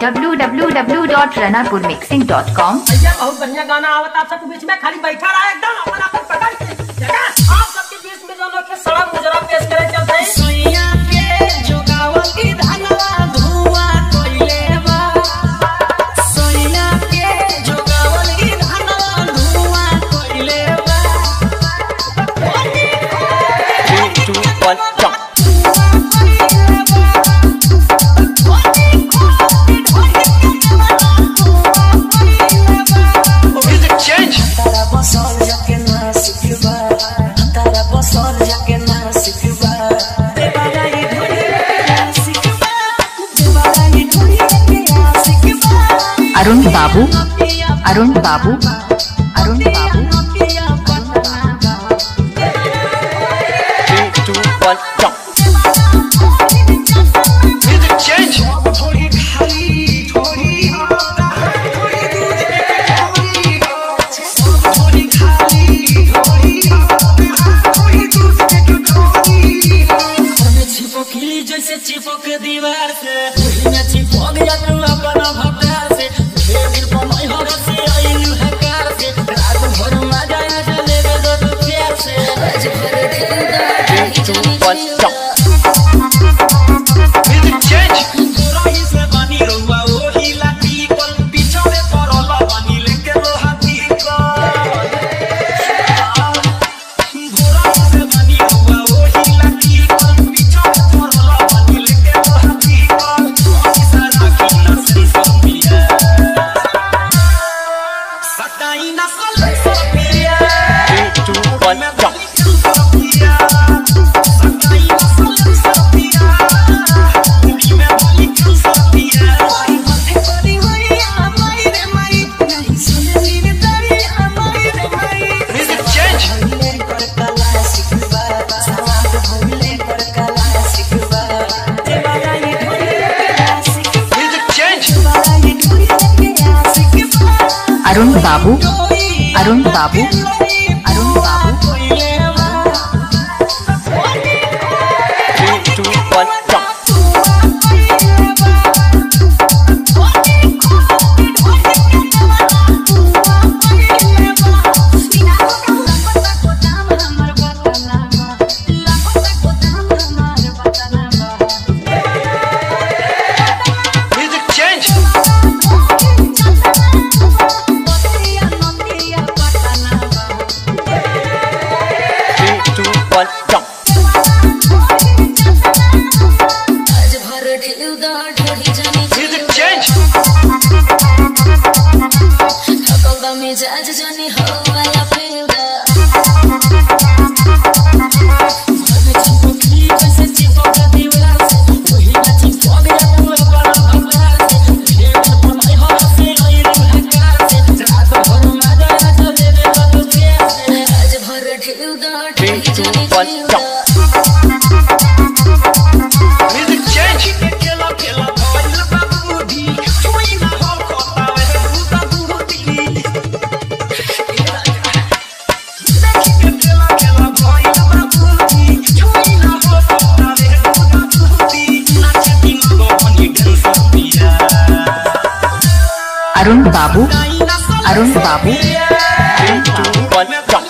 www.ranapurmixing.com भैया बहुत बढ़िया गाना आवत आप सबके बीच में खाली बैठा रहा एकदम अपन अपन पकड़ के जगह आप सबके बीच में जो लोग के सड़क मुजरा पेश करे चलते हैं सोइया के जोगावल की धनवा धुआं कइले बा सोइया के जोगावल की धनवा धुआं कइले बा Three, two, one, jump. Music change. तारा बसर जाके ना सिखबा तारा बसर जाके ना सिखबा देवारा ये ढोली के ना सिखबा देवारा ये ढोली के ना सिखबा अरुण बाबू अरुण बाबू अरुण बाबू Three, two, one, jump. Music change. थोड़ी खाली थोड़ी थोड़ी दूध थोड़ी थोड़ी खाली थोड़ी थोड़ी दूध के थोड़ी हमें चिपकली जैसे चिपक दीवार से वही में चिपक गया तू अपना भतार से ढेर दिन कमाई हो से आइलू है कार से रात भर मजा आ चले दो दो प्यार से आज भर Three, two, one, jump. Music change. गोराई से बनी रउआ ओही लाठी कल पिछड़े पड़ल बनी लेके लोहाती कल गोराई से बनी रउआ ओही लाठी कल पिछड़े पड़ल बनी लेके लोहाती कल ओही सारा की नस्ल सपिया सटाई नस्ल सपिया Three, two, one, jump. सपिया सटाई नस्ल सपिया कुड़ी में बोली क्यों सपिया माथे पड़ी हुई हमारी रे माई नहीं सुनली रे तारी हमारी रे माई Music change. भइले कर कला सिखबा समाज भइले कर कला सिखबा देवारा ये ढोली के सिखबा Music change. देवारा ये ढोली के सिखबा अरुण बाबू अरुण बाबू अरुण बाबू Three, two, one, jump. Music change. Three, two, one, jump. Music change. मिजाज जानी हो वाला फील दा आज भर ढील दा Three, two, one, jump. Music change. Arun बाबू अरुण बाबू Three, two, one, jump.